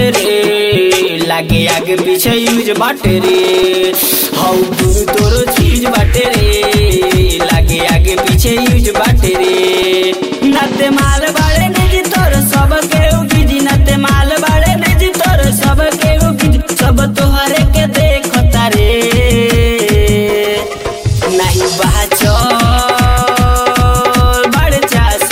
बाटे रे लागे आगे पीछे यूज बाटे रे हौ दुनु तोरो चीज बाटे रे लागे आगे पीछे यूज बाटे रे नते माल बाड़े निजी तोर सब के उगिजी नते माल बाड़े निजी तोर सब के उगिजी सब तोहरे के देखता रे नहीं बाचल बड़ चास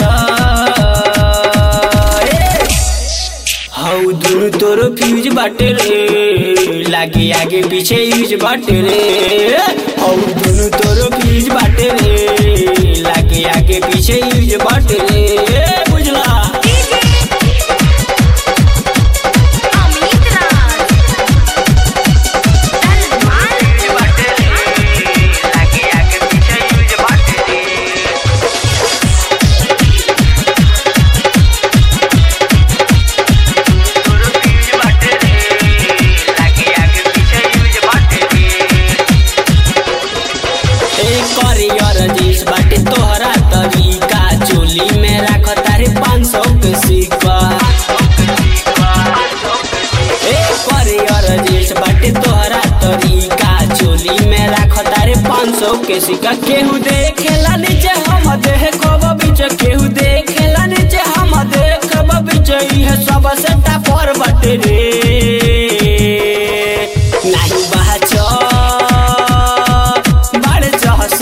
हौ दुनु तोरो फ्यूज बाटे रे लागे आगे पीछे यूज बाटे रे हौ दुनु तोरो फ्यूज बाटे रे लागे आगे पीछे यूज बाटे रे बुझला अमित राज सलमान ए करियर जीस बाटे तोहरा तरीका चोली में राख तारे पाँच सौ के सिक्का ए करियर जीस बाटे तोहरा तरीका चोली में राख तारे पाँच सौ के सिक्का केहू देखेला नीचे हम देखब बीच केहू देखेला नीचे हम देखब बीच इहे सब सेटा पर बाटे रे नाही बाचल बड़ चहस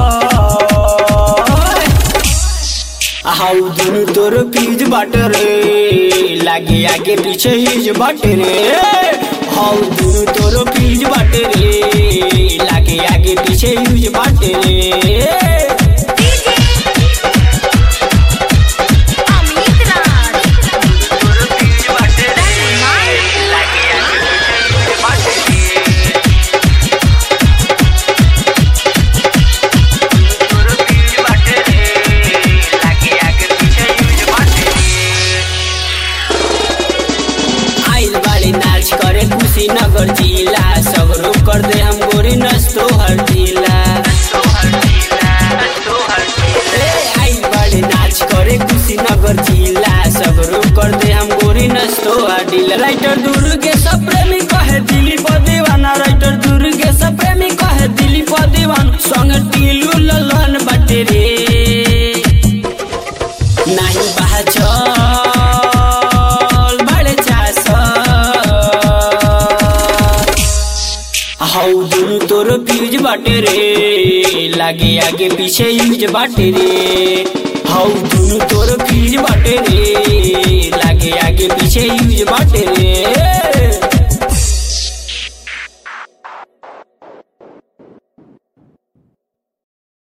हाउ दुनु तोर पीज बाट रे लागे आगे पीछे हिज बाट रे हाउ दुनु तोर पीज बाट रे लागे आगे पीछे हिज बाट रे अमित राज आइल बाड़ी नाच करे कुशीनगर जिला सगरो कर दे हम गोरी नस्तो हर जिला ए, आइल बाड़ी नाच करे कुशीनगर जिला सगरो कर दे हम गोरी नस्तो हर जिला राइटर दुर्गे सब प्रेमी कहे दिली पर दीवाना राइटर दुर्गे सब प्रेमी कहे दिली पर दीवान संग टीलू ललन बाटे रे नाही बाचल बड़ चास हौ दुनु तोरो फ्यूज बाटे रे लागे आगे पीछे यूज बाटे रे हौ दुनु तोरो फ्यूज बाटे रे लागे आगे पीछे यूज बाटे रे